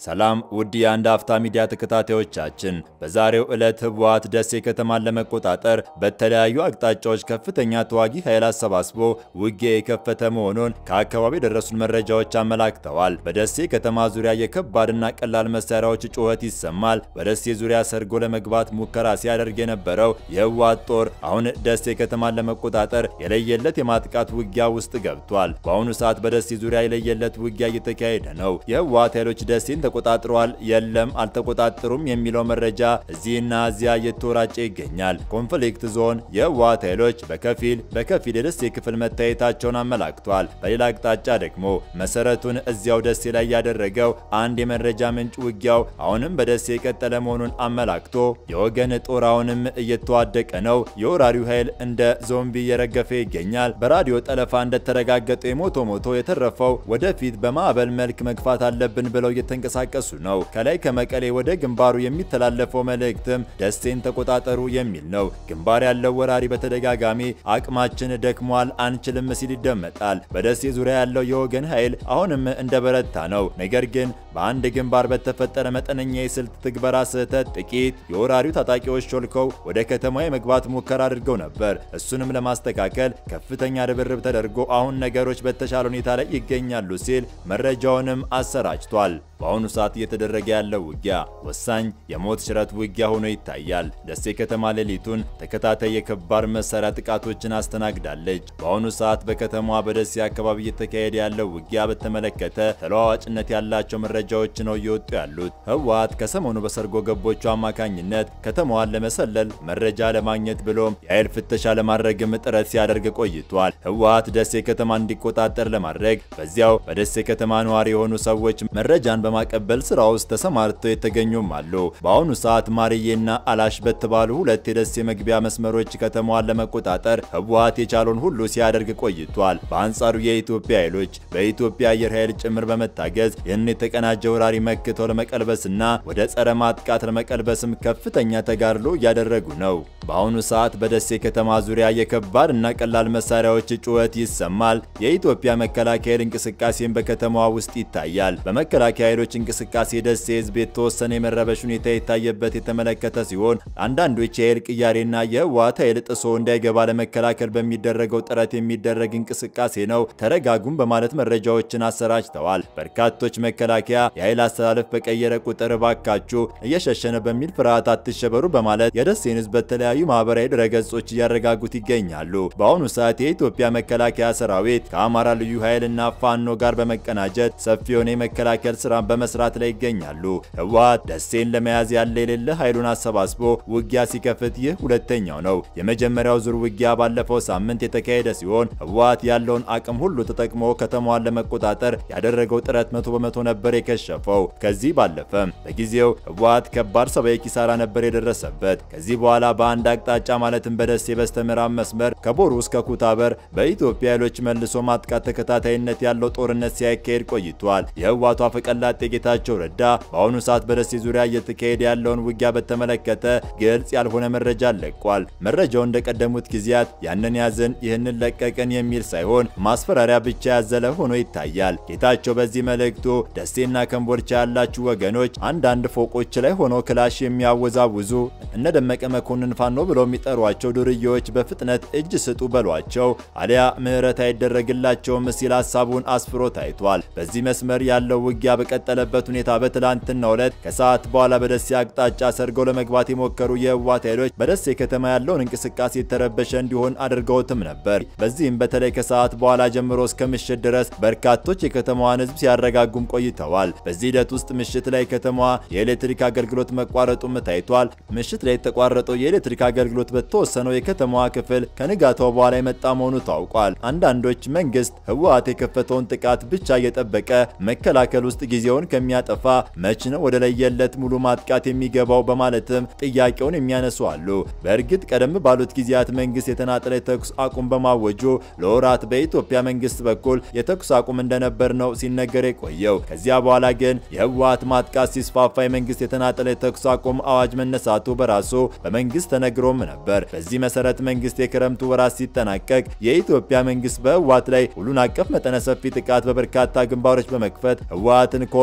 ሰላም ውድ የአንድ አፍታ ሚዲያ ተከታታዮቻችን፣ በዛሬው ዕለት ህወሓት ደሴ ከተማን ለመቆጣጠር በተለያዩ አቅጣጫዎች ከፍተኛ ተዋጊ ኃይል አሰባስቦ ውጊያ የከፈተ መሆኑን ከአካባቢው የደረሱን መረጃዎች አመላክተዋል። በደሴ ከተማ ዙሪያ የከባድና ቀላል መሳሪያዎች ጩኸት ይሰማል። በደሴ ዙሪያ ሰርጎ ለመግባት ሙከራ ሲያደርግ የነበረው የህወሓት ጦር አሁን ደሴ ከተማን ለመቆጣጠር የለየለት የማጥቃት ውጊያ ውስጥ ገብቷል። በአሁኑ ሰዓት በደሴ ዙሪያ የለየለት ውጊያ እየተካሄደ ነው። የህወሓት ኃይሎች ደሴን ተቆጣጥረዋል፣ የለም አልተቆጣጠሩም የሚለው መረጃ እዚህና እዚያ እየተወራጨ ይገኛል። ኮንፍሊክት ዞን የህወሓት ኃይሎች በከፊል በከፊል የደሴ ክፍል መታየታቸውን አመላክቷል። በሌላ አቅጣጫ ደግሞ መሰረቱን እዚያው ደሴ ላይ ያደረገው አንድ የመረጃ ምንጭ ውጊያው አሁንም በደሴ የቀጠለ መሆኑን አመላክቶ የወገን ጦር አሁንም እየተዋደቀ ነው፣ የወራሪው ኃይል እንደ ዞምቢ እየረገፈ ይገኛል። በራዲዮ ጠለፋ እንደተረጋገጠው የሞቶ ሞቶ የተረፈው ወደፊት በማዕበል መልክ መግፋት አለብን ብለው እየተንቀሳቀሱ ነው። ከላይ ከመቀሌ ወደ ግንባሩ የሚተላለፈው መልእክትም ደሴን ተቆጣጠሩ የሚል ነው። ግንባር ያለው ወራሪ በተደጋጋሚ አቅማችን ደክሟል፣ አንችልም ሲል ይደመጣል። በደሴ ዙሪያ ያለው የወገን ኃይል አሁንም እንደበረታ ነው። ነገር ግን በአንድ ግንባር በተፈጠረ መጠነኛ የስልት ትግበራ ስህተት ጥቂት የወራሪው ታጣቂዎች ሾልከው ወደ ከተማ የመግባት ሙከራ አድርገው ነበር። እሱንም ለማስተካከል ከፍተኛ ርብርብ ተደርጎ አሁን ነገሮች በተሻለ ሁኔታ ላይ ይገኛሉ ሲል መረጃውንም አሰራጭቷል። በአሁኑ ሰዓት እየተደረገ ያለው ውጊያ ወሳኝ የሞት ሽረት ውጊያ ሆኖ ይታያል። ደሴ ከተማ ሌሊቱን ተከታታይ የከባድ መሳሪያ ጥቃቶችን አስተናግዳለች። በአሁኑ ሰዓት በከተማዋ በደሴ አካባቢ እየተካሄደ ያለው ውጊያ በተመለከተ ተለዋዋጭነት ያላቸው መረጃዎች ነው እየወጡ ያሉት። ህወሓት ከሰሞኑ በሰርጎ ገቦቹ አማካኝነት ከተማዋን ለመሰለል መረጃ ለማግኘት ብሎም የኃይል ፍተሻ ለማድረግም ጥረት ሲያደርግ ቆይቷል። ህወሓት ደሴ ከተማ እንዲቆጣጠር ለማድረግ በዚያው በደሴ ከተማ ነዋሪ የሆኑ ሰዎች መረጃን በማቀበል ስራ ውስጥ ተሰማርተው የተገኙም አሉ። በአሁኑ ሰዓት ማርዬና አላሽ በተባሉ ሁለት የደሴ መግቢያ መስመሮች ከተማዋን ለመቆጣጠር ህወሓት የቻለውን ሁሉ ሲያደርግ ቆይቷል። በአንጻሩ የኢትዮጵያ ኃይሎች በኢትዮጵያ አየር ኃይል ጭምር በመታገዝ ይህን የተቀናጀ ወራሪ መክተው ለመቀልበስና ወደ ጸረ ማጥቃት ለመቀልበስም ከፍተኛ ተጋድሎ እያደረጉ ነው። በአሁኑ ሰዓት በደሴ ከተማ ዙሪያ የከባድ እና ቀላል መሳሪያዎች ጩኸት ይሰማል። የኢትዮጵያ መከላከያ ኃይል እንቅስቃሴን በከተማዋ ውስጥ ይታያል። በመከላከያ ኃይሎች እንቅስቃሴ ደሴ ህዝብ የተወሰነ የመረበሽ ሁኔታ የታየበት የተመለከተ ሲሆን አንዳንዶች የኃይል ቅያሬና የህወሓት ኃይል ጥሶ እንዳይገባ ለመከላከል በሚደረገው ጥረት የሚደረግ እንቅስቃሴ ነው፣ ተረጋጉም በማለት መረጃዎችን አሰራጭተዋል። በርካቶች መከላከያ የኃይል አስተላለፍ በቀየረ ቁጥር ባካችሁ እየሸሸነ በሚል ፍርሃት አትሸበሩ በማለት የደሴን ህዝብ በተለያዩ ማህበራዊ ድረገጾች እያረጋጉት ይገኛሉ። በአሁኑ ሰዓት የኢትዮጵያ መከላከያ ሰራዊት ከአማራ ልዩ ኃይልና ፋኖ ጋር በመቀናጀት ሰፊ የሆነ የመከላከል ስራ በመስራት ላይ ይገኛሉ። ህወሓት ደሴን ለመያዝ ያለ የሌለ ኃይሉን አሰባስቦ ውጊያ ሲከፍት ይህ ሁለተኛው ነው። የመጀመሪያው ዙር ውጊያ ባለፈው ሳምንት የተካሄደ ሲሆን ህወሓት ያለውን አቅም ሁሉ ተጠቅሞ ከተማዋን ለመቆጣጠር ያደረገው ጥረት መቶ በመቶ ነበር የከሸፈው። ከዚህ ባለፈም በጊዜው ህወሓት ከባድ ሰብአዊ ኪሳራ ነበር የደረሰበት። ከዚህ በኋላ በአንድ አቅጣጫ ማለትም በደሴ በስተምዕራብ መስመር ከቦሩ እስከ ኩታበር በኢትዮጵያ ኃይሎች መልሶ ማጥቃት ተከታታይነት ያለው ጦርነት ሲያካሄድ ቆይቷል። የህወሓቱ አፈቀላጤ ጌታቸው ረዳ በአሁኑ ሰዓት በደሴ ዙሪያ እየተካሄደ ያለውን ውጊያ በተመለከተ ግልጽ ያልሆነ መረጃ ለቋል። መረጃው እንደቀደሙት ጊዜያት ያንን ያዝን ይህንን ለቀቅን የሚል ሳይሆን ማስፈራሪያ ብቻ ያዘለ ሆኖ ይታያል። ጌታቸው በዚህ መልእክቱ ደሴና ከምቦርቻ ያላችሁ ወገኖች አንዳንድ ፎቆች ላይ ሆኖ ክላሽ የሚያወዛውዙ እነ ደመቀ መኮንን ፋኖ ብለው የሚጠሯቸው ዱርዬዎች በፍጥነት እጅ ስጡ በሏቸው አሊያ ምህረት አይደረግላቸውም ሲል ሀሳቡን አስፍሮ ታይቷል። በዚህ መስመር ያለው ውጊያ በቀጠለበት ሁኔታ በትላንትናው ዕለት ከሰዓት በኋላ በደሴ አቅጣጫ ሰርገው ለመግባት የሞከሩ የህወሓት ኃይሎች በደሴ ከተማ ያለውን እንቅስቃሴ የተረበሸ እንዲሆን አድርገውትም ነበር። በዚህም በተለይ ከሰዓት በኋላ ጀምሮ እስከ ምሽት ድረስ በርካቶች የከተማዋን ህዝብ ሲያረጋጉም ቆይተዋል። በዚህ ሂደት ውስጥ ምሽት ላይ ከተማዋ የኤሌክትሪክ አገልግሎት መቋረጡም ታይቷል። ምሽት ላይ የተቋረጠው የኤሌክትሪክ አገልግሎት በተወሰነው የከተማዋ ክፍል ከንጋታው በኋላ የመጣ መሆኑ ታውቋል። አንዳንዶች መንግስት ህወሓት የከፈተውን ጥቃት ብቻ እየጠበቀ መከላከል ውስጥ ጊዜውን ከሚያጠፋ መች ነው ወደ ለየለት ሙሉ ማጥቃት የሚገባው በማለትም ጥያቄውን የሚያነሱ አሉ። በእርግጥ ቀደም ባሉት ጊዜያት መንግስት የተናጠለ የተኩስ አቁም በማወጁ ለወራት በኢትዮጵያ መንግስት በኩል የተኩስ አቁም እንደነበር ነው ሲነገር የቆየው። ከዚያ በኋላ ግን የህወሓት ማጥቃት ሲስፋፋ የመንግስት የተናጠለ የተኩስ አቁም አዋጅ መነሳቱ በራሱ በመንግስት ተነግሮም ነበር። በዚህ መሰረት መንግስት የክረምቱ ወራት ሲጠናቀቅ የኢትዮጵያ መንግስት በህወሓት ላይ ሁሉን አቀፍ መጠነ ሰፊ ጥቃት በበርካታ ግንባሮች በመክፈት ህወሓትን ከወ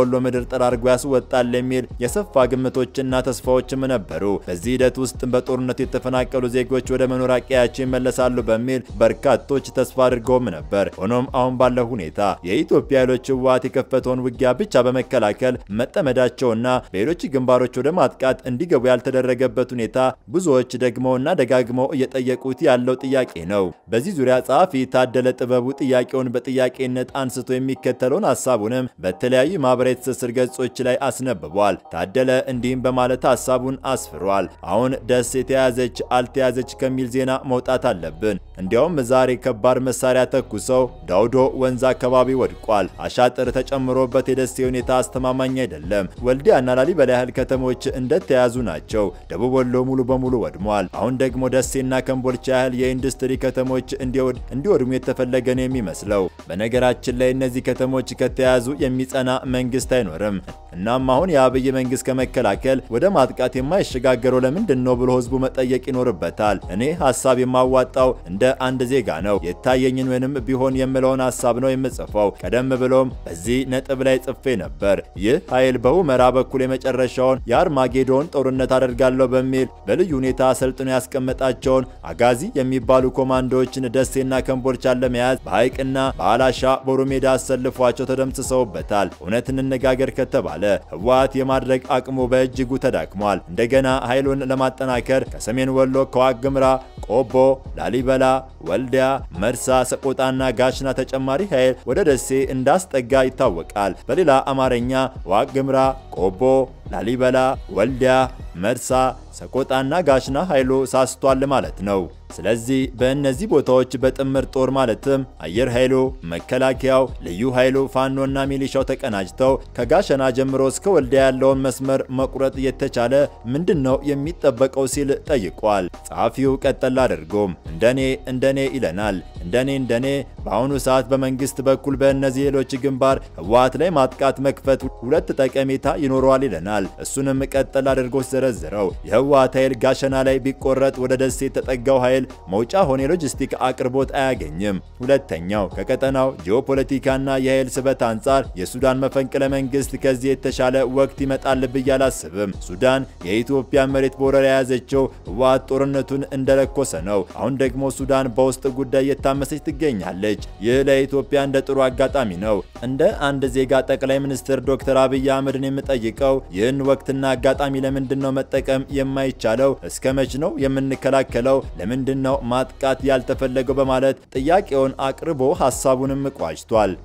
ከወሎ ምድር ጠራርጎ ያስወጣል የሚል የሰፋ ግምቶችና ተስፋዎችም ነበሩ። በዚህ ሂደት ውስጥ በጦርነቱ የተፈናቀሉ ዜጎች ወደ መኖሪያ ቀያቸው ይመለሳሉ በሚል በርካቶች ተስፋ አድርገውም ነበር። ሆኖም አሁን ባለው ሁኔታ የኢትዮጵያ ኃይሎች ህወሓት የከፈተውን ውጊያ ብቻ በመከላከል መጠመዳቸውና በሌሎች ግንባሮች ወደ ማጥቃት እንዲገቡ ያልተደረገበት ሁኔታ ብዙዎች ደግመው እና ደጋግመው እየጠየቁት ያለው ጥያቄ ነው። በዚህ ዙሪያ ጸሐፊ ታደለ ጥበቡ ጥያቄውን በጥያቄነት አንስቶ የሚከተለውን ሀሳቡንም በተለያዩ ማህበራዊ ትስስር ገጾች ላይ አስነብቧል። ታደለ እንዲህም በማለት ሀሳቡን አስፍሯል። አሁን ደስ የተያዘች አልተያዘች ከሚል ዜና መውጣት አለብን። እንዲያውም ዛሬ ከባድ መሳሪያ ተኩሰው ዳውዶ ወንዝ አካባቢ ወድቋል። አሻጥር ተጨምሮበት የደሴ ሁኔታ አስተማማኝ አይደለም። ወልዲያና ላሊበላ ያህል ከተሞች እንደተያዙ ናቸው። ደቡብ ወሎ ሙሉ በሙሉ ወድሟል። አሁን ደግሞ ደሴና ከምቦልቻ ያህል የኢንዱስትሪ ከተሞች እንዲወድሙ የተፈለገ ነው የሚመስለው። በነገራችን ላይ እነዚህ ከተሞች ከተያዙ የሚጸና መንግስት አይኖርም። እናም አሁን የአብይ መንግስት ከመከላከል ወደ ማጥቃት የማይሸጋገረው ለምንድን ነው ብሎ ህዝቡ መጠየቅ ይኖርበታል። እኔ ሀሳብ የማዋጣው እንደ አንድ ዜጋ ነው። የታየኝን ወይንም ቢሆን የምለውን ሀሳብ ነው የምጽፈው። ቀደም ብሎም በዚህ ነጥብ ላይ ጽፌ ነበር። ይህ ኃይል በሁመራ በኩል የመጨረሻውን የአርማጌዶን ጦርነት አደርጋለሁ በሚል በልዩ ሁኔታ አሰልጥኖ ያስቀመጣቸውን አጋዚ የሚባሉ ኮማንዶዎችን ደሴና ከምቦልቻን ለመያዝ በሐይቅና በአላሻ ቦሩ ሜዳ አሰልፏቸው ተደምስሰውበታል። እውነት እንነጋገር ከተባለ ህወሓት የማድረግ አቅሙ በእጅጉ ተዳክሟል። እንደገና ኃይሉን ለማጠናከር ከሰሜን ወሎ ከዋግምራ፣ ቆቦ፣ ላሊበላ፣ ወልዲያ፣ መርሳ፣ ሰቆጣና ጋሽና ተጨማሪ ኃይል ወደ ደሴ እንዳስጠጋ ይታወቃል። በሌላ አማርኛ ዋግምራ፣ ቆቦ፣ ላሊበላ፣ ወልዲያ፣ መርሳ፣ ሰቆጣና ጋሽና ኃይሉ ሳስቷል ማለት ነው። ስለዚህ በእነዚህ ቦታዎች በጥምር ጦር ማለትም አየር ኃይሉ፣ መከላከያው፣ ልዩ ኃይሉ፣ ፋኖና ሚሊሻው ተቀናጅተው ከጋሸና ጀምሮ እስከ ወልዲያ ያለውን መስመር መቁረጥ የተቻለ ምንድን ነው የሚጠበቀው ሲል ጠይቋል። ጸሐፊው ቀጠል አድርጎም እንደኔ እንደኔ ይለናል። እንደኔ እንደኔ በአሁኑ ሰዓት በመንግስት በኩል በእነዚህ ሌሎች ግንባር ህወሓት ላይ ማጥቃት መክፈት ሁለት ጠቀሜታ ይኖረዋል ይለናል። እሱንም ቀጠል አድርጎ ሲዘረዝረው የህወሓት ኃይል ጋሸና ላይ ቢቆረጥ ወደ ደሴ የተጠጋው ኃይል መውጫ ሆነ የሎጂስቲክ አቅርቦት አያገኝም። ሁለተኛው ከቀጠናው ጂኦፖለቲካና የኃይል ስበት አንጻር የሱዳን መፈንቅለ መንግስት ከዚህ የተሻለ ወቅት ይመጣል ብዬ አላስብም። ሱዳን የኢትዮጵያ መሬት በወረራ የያዘችው ህወሓት ጦርነቱን እንደለኮሰ ነው። አሁን ደግሞ ሱዳን በውስጥ ጉዳይ እየታመሰች ትገኛለች። ይህ ለኢትዮጵያ እንደ ጥሩ አጋጣሚ ነው። እንደ አንድ ዜጋ ጠቅላይ ሚኒስትር ዶክተር አብይ አህመድን የምጠይቀው ይህን ወቅትና አጋጣሚ ለምንድን ነው መጠቀም የማይቻለው? እስከ መች ነው የምንከላከለው? ለምንድን ነው ማጥቃት ያልተፈለገው? በማለት ጥያቄውን አቅርቦ ሀሳቡንም ቋጭቷል።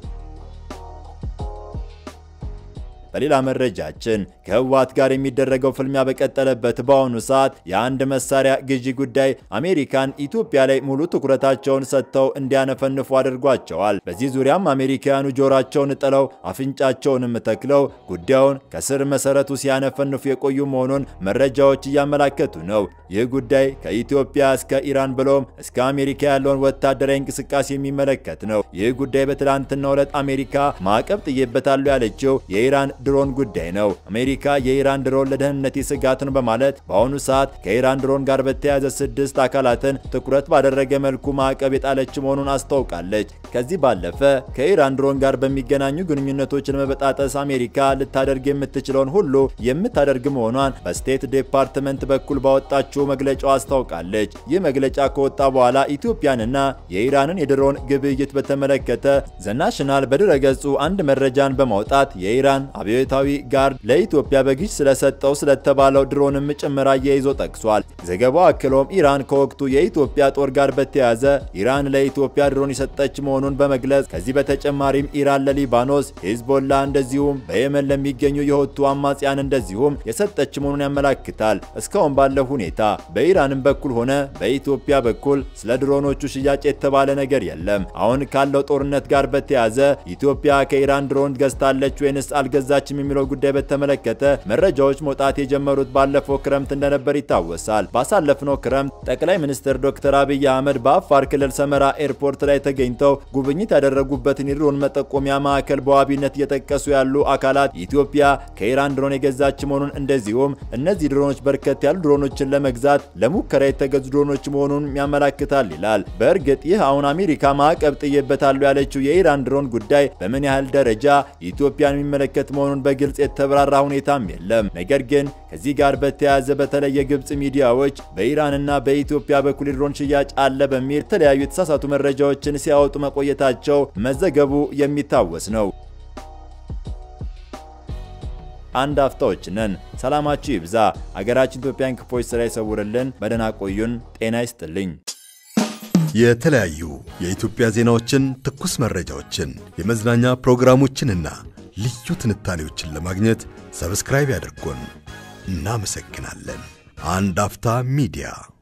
በሌላ መረጃችን ከህወሓት ጋር የሚደረገው ፍልሚያ በቀጠለበት በአሁኑ ሰዓት የአንድ መሳሪያ ግዢ ጉዳይ አሜሪካን ኢትዮጵያ ላይ ሙሉ ትኩረታቸውን ሰጥተው እንዲያነፈንፉ አድርጓቸዋል። በዚህ ዙሪያም አሜሪካውያኑ ጆሯቸውን ጥለው አፍንጫቸውንም ተክለው ጉዳዩን ከስር መሰረቱ ሲያነፈንፉ የቆዩ መሆኑን መረጃዎች እያመላከቱ ነው። ይህ ጉዳይ ከኢትዮጵያ እስከ ኢራን ብሎም እስከ አሜሪካ ያለውን ወታደራዊ እንቅስቃሴ የሚመለከት ነው። ይህ ጉዳይ በትላንትናው ዕለት አሜሪካ ማዕቀብ ጥዬበታለሁ ያለችው የኢራን ድሮን ጉዳይ ነው። አሜሪካ የኢራን ድሮን ለደህንነቴ ስጋት ነው በማለት በአሁኑ ሰዓት ከኢራን ድሮን ጋር በተያያዘ ስድስት አካላትን ትኩረት ባደረገ መልኩ ማዕቀብ የጣለች መሆኑን አስታውቃለች። ከዚህ ባለፈ ከኢራን ድሮን ጋር በሚገናኙ ግንኙነቶችን ለመበጣጠስ አሜሪካ ልታደርግ የምትችለውን ሁሉ የምታደርግ መሆኗን በስቴት ዲፓርትመንት በኩል ባወጣችው መግለጫው አስታውቃለች። ይህ መግለጫ ከወጣ በኋላ ኢትዮጵያንና የኢራንን የድሮን ግብይት በተመለከተ ዘናሽናል በድረገጹ አንድ መረጃን በማውጣት የኢራን አብዮታዊ ጋርድ ለኢትዮጵያ በግዥ ስለሰጠው ስለተባለው ድሮንም ጭምር አያይዞ ጠቅሷል። ዘገባው አክሎም ኢራን ከወቅቱ የኢትዮጵያ ጦር ጋር በተያያዘ ኢራን ለኢትዮጵያ ድሮን የሰጠች መሆኑን በመግለጽ ከዚህ በተጨማሪም ኢራን ለሊባኖስ፣ ሂዝቦላ እንደዚሁም በየመን ለሚገኙ የሁቱ አማጽያን እንደዚሁም የሰጠች መሆኑን ያመላክታል። እስካሁን ባለው ሁኔታ በኢራንም በኩል ሆነ በኢትዮጵያ በኩል ስለ ድሮኖቹ ሽያጭ የተባለ ነገር የለም። አሁን ካለው ጦርነት ጋር በተያያዘ ኢትዮጵያ ከኢራን ድሮን ገዝታለች ወይንስ አልገዛችም የሚለው ጉዳይ በተመለከተ መረጃዎች መውጣት የጀመሩት ባለፈው ክረምት እንደነበር ይታወሳል። ባሳለፍነው ክረምት ጠቅላይ ሚኒስትር ዶክተር አብይ አህመድ በአፋር ክልል ሰመራ ኤርፖርት ላይ ተገኝተው ጉብኝት ያደረጉበትን የድሮን መጠቆሚያ ማዕከል በዋቢነት እየጠቀሱ ያሉ አካላት ኢትዮጵያ ከኢራን ድሮን የገዛች መሆኑን እንደዚሁም እነዚህ ድሮኖች በርከት ያሉ ድሮኖችን ለመግዛት ለሙከራ የተገዙ ድሮኖች መሆኑን ያመላክታል ይላል። በእርግጥ ይህ አሁን አሜሪካ ማዕቀብ ጥዬበታለሁ ያለችው የኢራን ድሮን ጉዳይ በምን ያህል ደረጃ ኢትዮጵያን የሚመለከት መሆኑን በግልጽ የተብራራ ሁኔታም የለም። ነገር ግን ከዚህ ጋር በተያያዘ በተለይ የግብጽ ሚዲያዎች በኢራንና በኢትዮጵያ በኩል የድሮን ሽያጭ አለ በሚል የተለያዩ የተሳሳቱ መረጃዎችን ሲያወጡ መቆየታቸው መዘገቡ የሚታወስ ነው። አንድ አፍታዎች ነን። ሰላማችሁ ይብዛ። አገራችን ኢትዮጵያን ክፎች ስራ ይሰውርልን። በደህና ቆዩን። ጤና ይስጥልኝ። የተለያዩ የኢትዮጵያ ዜናዎችን፣ ትኩስ መረጃዎችን፣ የመዝናኛ ፕሮግራሞችንና ልዩ ትንታኔዎችን ለማግኘት ሰብስክራይብ ያድርጉን። እናመሰግናለን። አንድ አፍታ ሚዲያ